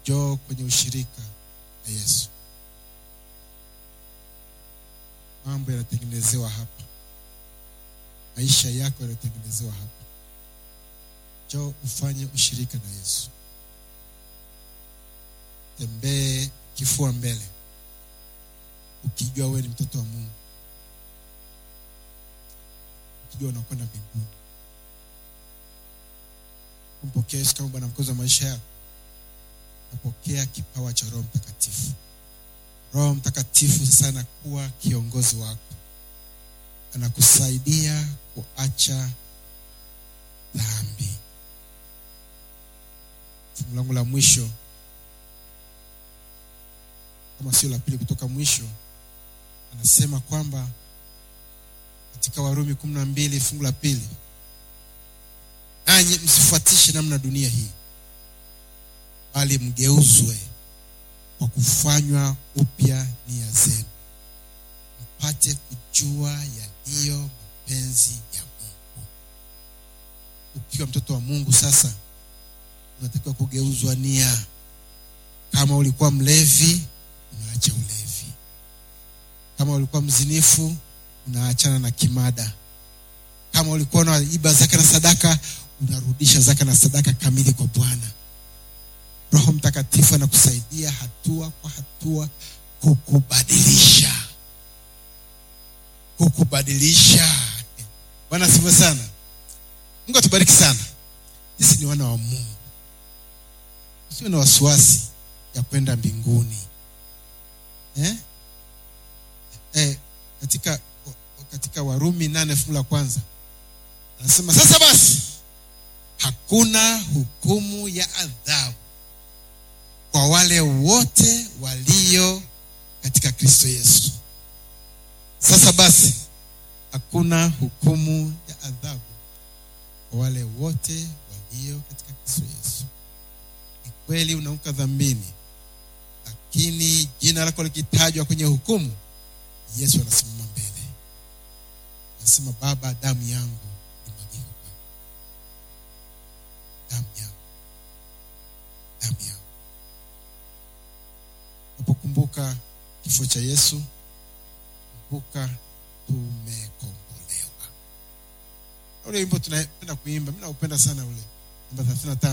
njoo kwenye ushirika na yesu mambo yanatengenezewa hapa maisha yako yanatengenezewa hapa njoo ufanye ushirika na yesu tembee kifua mbele ukijua wewe ni mtoto wa mungu ukijua unakwenda mbinguni kumpokea yesu kama bwana mkozi wa maisha yako napokea kipawa cha roho mtakatifu roho mtakatifu sasa anakuwa kiongozi wako anakusaidia kuacha dhambi fungu langu la mwisho kama sio la pili kutoka mwisho anasema kwamba katika warumi kumi na mbili fungu la pili nanyi msifuatishe namna dunia hii bali mgeuzwe kwa kufanywa upya nia zenu mpate kujua yaliyo mapenzi ya mungu ukiwa mtoto wa mungu sasa unatakiwa kugeuzwa nia kama ulikuwa mlevi unaacha ulevi kama ulikuwa mzinifu unaachana na kimada kama ulikuwa unaiba zaka na sadaka unarudisha zaka na sadaka kamili kwa bwana roho mtakatifu anakusaidia hatua kwa hatua kukubadilisha kukubadilisha bwana asifiwe sana mungu atubariki sana sisi ni wana wa mungu usiwe na wasiwasi ya kwenda mbinguni eh? Eh, katika katika warumi nane fungu la kwanza anasema sasa basi hakuna hukumu ya adhabu kwa wale wote walio katika kristo yesu sasa basi hakuna hukumu ya adhabu kwa wale wote walio katika kristo yesu ni kweli unaanguka dhambini lakini jina lako likitajwa kwenye hukumu yesu anasimama mbele anasema baba damu yangu imwagike kwako damu yangu damu yangu unapokumbuka kifo cha yesu kumbuka tumekombolewa ule wimbo tunapenda kuimba mi naupenda sana ule namba thelathini na tano